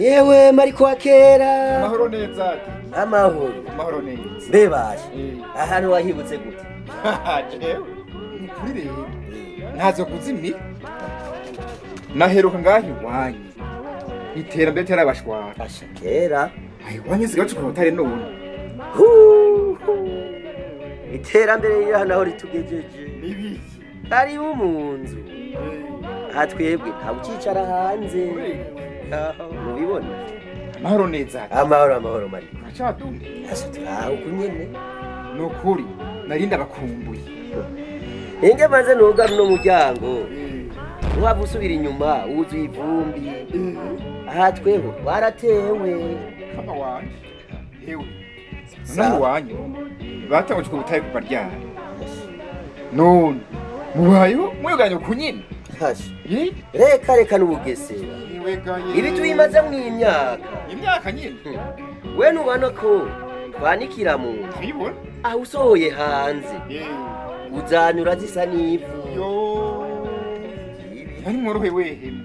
yewe mariko wa kera amahoro neza amahoro amahoro neza mbebashe Eh. ahantu wahibutse gute jewe ni kuri rero ntazo kuzimira naheruka ngaho iwanyu iterambere terabashwara asha kera ayo iwanyu nsigaye bacukura ubutare none Hu, hu. iterambere riri hano aho ritugejeje ibiki karibu mu nzu aha twebwe nta ucicara hanze aho mubibona amahoro neza amahoro amahoro mariko uracadumye asha turaho kunyene ni ukuri narinda bakumbuye ninge maze nuga runo muryango ntiwaba usubira inyuma wuzuye ivumbi aha tweho waratewe kama wanje hewe Sawa. naho iwanyu batanguje ubwo butaye kuva ryari none mubayeho mwiganye ku nyine Hasha. Ye? reka reka n'ubugesera Niwegaye. ibi tubimaze mu imyaka imyaka nyine we ntubona ko twanikira mu nzu ntibibona aho usohoye hanze uzanyura zisa n'ivu yo Ibi ari mworohe wehemu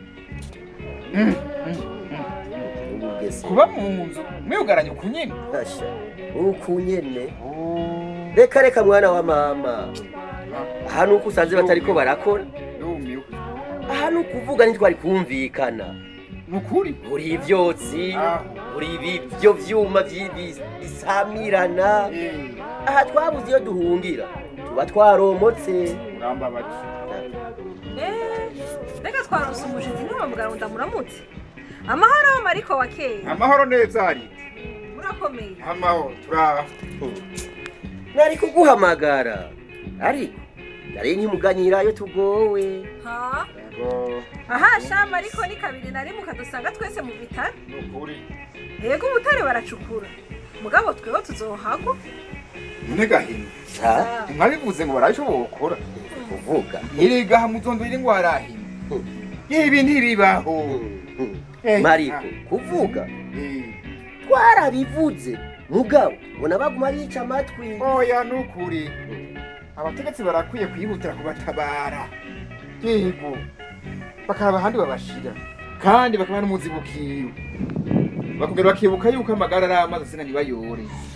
ubugesera kuba mu nzu mwugaranye ku nyine Hasha. uku nyene reka reka mwana wa mama aha nuko usanze batariko barakora yumiwe aha ni ukuvuga ntitwari kumvikana ni ukuri buri ivyotsi Ah. buri ibivyo vyuma vyi- bi- bisamirana aha twabuze iyo duhungira tuba twaromotse urambabaje Eh, reka twaronse umushizi ntiwamubwira ngo ndamuramutse amahoro mariko wa kera amahoro neza ari murakomeye amahoro turaho nari kuguhamagara ariko nari nkimuganyira iyo tugowe ha Yego, aha shamba ariko ni kabiri na rimwe ukadusanga twese mu bitaro ni ukuri yego ubutare baracukura mugabo tweho tuzohagwa none gahini sa mwabivuze ngo baraje bokora kuvuga erega hamutondo iri ngo harahina ibi ntibibaho Eh, mariko ah. kuvuga Eh, twarabivuze mugabo bona baguma bica amatwi oya ni ukuri abategetsi barakwiye kwihutira kubatabara yego bakaraba ahandi babashira kandi bakaba n'umuzibukiro bakongera bakibuka yuko amagara ari amazi asina ntibayore